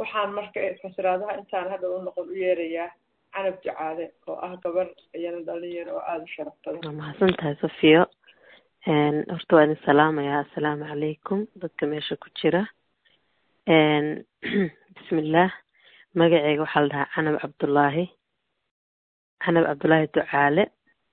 waxaan marka fasiraadaha intaan hadha u noqon u yeerayaa canab jacaale oo ah gabar iyana dhalinyaro oo aada u sharaf badan waa mahadsan tahay safiyo horta waa idin salaamayaa assalaamu calaykum dadka meesha ku jira bismillaah magaceyga waxaa la dhahaa canab cabdullaahi canab cabdullaahi ducaale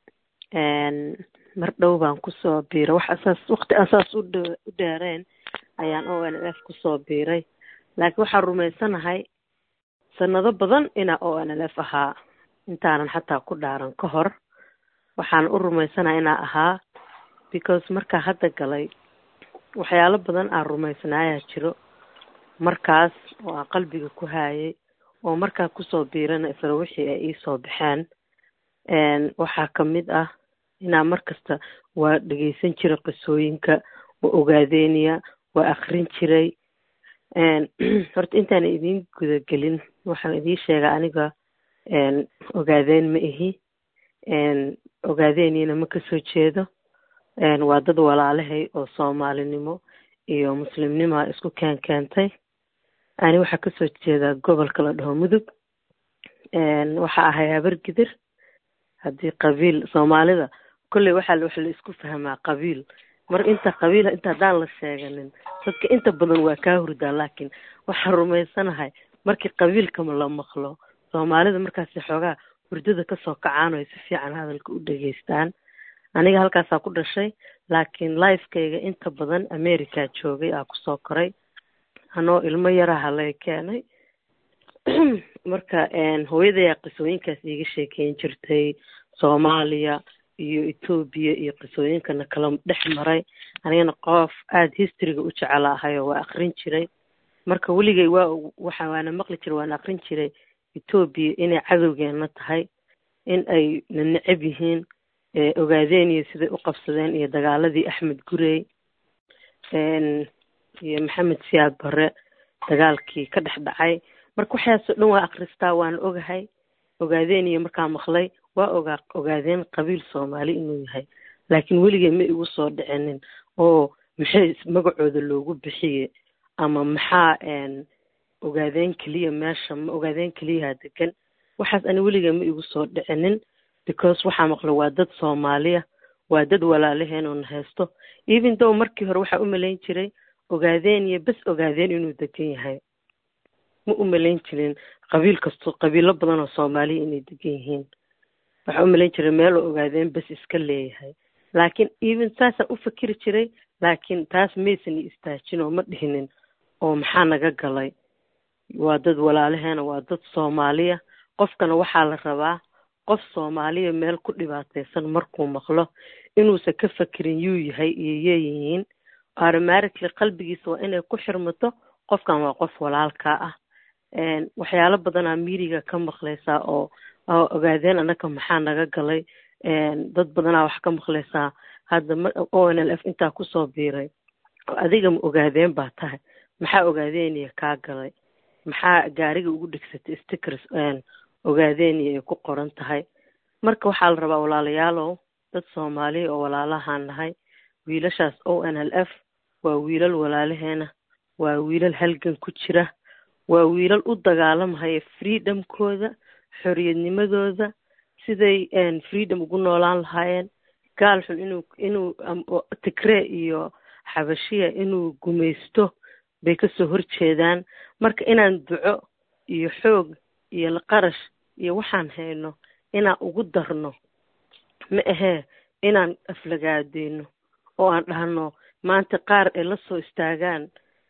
mar dhow baan kusoo biiray wax asaas waqti asaas u dh u dheereen ayaan o n l f kusoo biiray laakiin waxaan rumaysanahay sanado badan inaa o n l f ahaa intaanan xataa ku dhaaran ka hor waxaan u rumaysanahay inaa ahaa because markaa hadda galay waxyaalo badan aan rumaysnaayaa jiro markaas oo aan qalbiga ku haayay oo markaa kusoo biirana isla wixii ay iisoo baxeen waxaa kamid ah inaa mar kasta waa dhegeysan jiray qisooyinka waa ogaadeynaya waa akrin jiray horta intaana idiin gudagelin waxaan idiin sheegaa aniga ogaadeyn ma ihi ogaadeyniyana ma kasoo jeedo waa dad walaalahay oo soomaalinimo iyo muslimnimoa isku keen keentay ani waxaa kasoo jeedaa gobolka la dhaho mudug waxaa ahay habar gidir haddii qabiil soomaalida kolley waxaa wax la isku fahmaa qabiil mar inta qabiila inta haddaan la sheeganin dadka inta badan waa kaa hurdaa laakiin waxaan rumaysanahay markii qabiilka la maqlo soomaalida markaasi xoogaa hurdada kasoo kacaan oo ay si fiican hadalka u dhegeystaan aniga halkaasaa ku dhashay laakiin lifekayga inta badan america joogay aa kusoo koray anoo ilmo yaraha lay keenay marka hooyadayaa qisooyinkaas iiga sheekeyn jirtay soomaaliya iyo etoobiya iyo qisooyinkana kala dhex maray anigana qof aada historyga u jecela ahayoo waa akrin jiray marka weligay waa waxa waana maqli jiray waana akrin jiray etoobiya inay cadowgeena tahay in ay na necab yihiin ogaadeen iyo siday u qabsadeen iyo dagaaladii axmed gurey iyo maxamed siyaad bare dagaalkii ka dhex dhacay marka waxaasoo dhan waa akristaa waana ogahay ogaadeen iyo markaa maqlay waa ogaa ogaadeen qabiil soomaali inuu yahay laakiin weligay ma igu soo dhicinin oo maxay magacooda loogu bixiye ama maxaa ogaadeen keliya meesha ma ogaadeen keliyaha degan waxaas ani weligay ma igu soo dhicinin because waxaa maqlay waa dad soomaaliya waa dad walaalaheen oo na haysto even though markii hore waxaa u malayn jiray ogaadeen iyo bes ogaadeen inuu degan yahay ma u malayn jirin qabiil kasto qabiilo badan oo soomaaliya inay degan yihiin waxaa u malayn jiray meel oo ogaadeen bes iska leeyahay laakiin even saasaan u fakeri jiray laakiin taas maysan i istaajin oo ma dhihinin oo maxaa naga galay waa dad walaalaheena waa dad soomaaliya qofkana waxaa la rabaa qof soomaaliya meel ku dhibaataysan markuu maqlo inuusan ka fakerin yuu yahay iyo yeeyihiin automatically qalbigiisa waa inay ku xirmato qofkan waa qof walaalkaa ah waxyaalo badanaa miiriga ka maqlaysaa oo ogaadeen annaga maxaa naga galay dad badanaa wax ka maqlaysaa hadda o n l f intaa kusoo biiray adiga ma ogaadeen baa tahay maxaa ogaadeenaya kaa galay maxaa gaariga ugu dhegsatay stickers ogaadeenaya ay ku qoran tahay marka waxaa la rabaa walaalayaalow dad soomaaliya oo walaalahaan nahay wiilashaas o n l f waa wiilal walaalaheena waa wiilal halgan ku jira waa wiilal u dagaalamahaya freedomkooda xoriyadnimadooda siday freedom ugu noolaan lahaayeen gaal xun inuu inuu tigree iyo xabashiya inuu gumaysto bay kasoo horjeedaan marka inaan duco iyo xoog iyo laqarash iyo waxaan hayno inaan ugu darno ma ahee inaan aflagaadeyno oo aan dhahno maanta qaar ay la soo istaagaan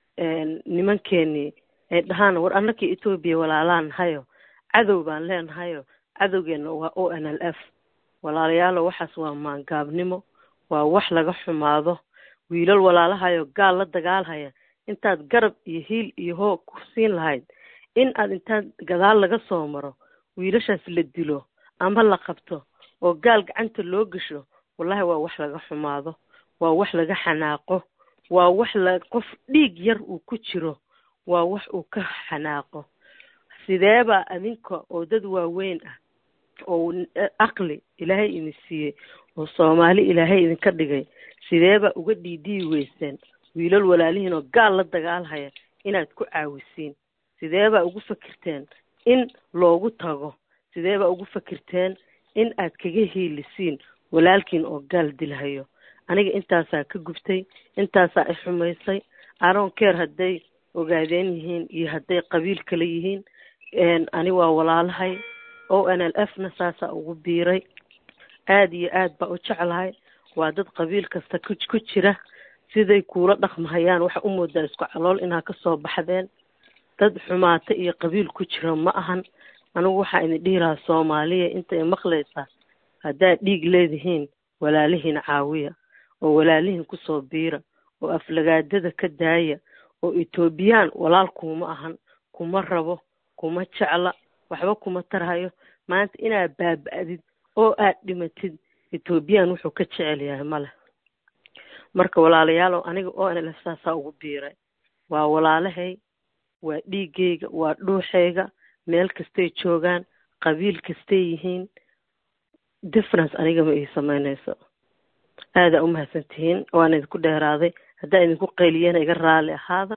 nimankeenii ay dhahaan war annakii etoobiya walaalaan nahayo cadow baan leenahayo cadowgeena waa o n l f walaalayaalo waxaas waa maangaabnimo waa wax laga xumaado wiilal walaalahayo gaal la dagaalhaya intaad garab iyo hiil iyo hoog ku siin lahayd in aad intaad gadaal laga soo maro wiilashaas la dilo ama la qabto oo gaal gacanta loo gesho wallahi waa wax laga xumaado waa wax laga xanaaqo waa wax la qof dhiig yar uu ku jiro waa wax uu ka xanaaqo sideebaa adinka oo dad waaweyn ah oo aqli ilaahay idin siiyey oo soomaali ilaahay idinka dhigay sideebaa uga dhiidhiyi weyseen wiilal walaalihiin oo gaal la dagaalhaya inaad ku caawisiin sideebaa ugu fakirteen in loogu tago sideebaa ugu fakirteen in aad kaga hiilisiin walaalkiin oo gaal dilhayo aniga intaasaa ka gubtay intaasaa i xumaysay aron care hadday ogaadeen yihiin iyo hadday qabiil kale yihiin ani waa walaalahay o n l f na saasaa ugu biiray aada iyo aad baa u jeclahay waa dad qabiil kasta ku ku jira siday kuula dhaqmahayaan waxa u moodaa isku calool inaa kasoo baxdeen dad xumaata iyo qabiil ku jira ma ahan anigu waxaa idin dhihi lahaa soomaaliya intay maqlaysaa haddaad dhiig leedihiin walaalihiin caawiya oo walaalihiin kusoo biira oo aflagaadada ka daaya oo etoobiyaan walaal kuma ahan kuma rabo kuma jecla waxba kuma tarhayo maanta inaad baaba-did oo aad dhimatid etoobiyaan wuxuu ka jecel yahay male marka walaalayaalow aniga oo nlf saasaa ugu biiray waa walaalahay waa dhiigayga waa dhuuxayga meel kastay joogaan qabiil kastay yihiin difference aniga ma ii sameynayso aadaa umahadsan tihiin waan idinku dheeraaday haddaan idinku qayliyana iga raali ahaada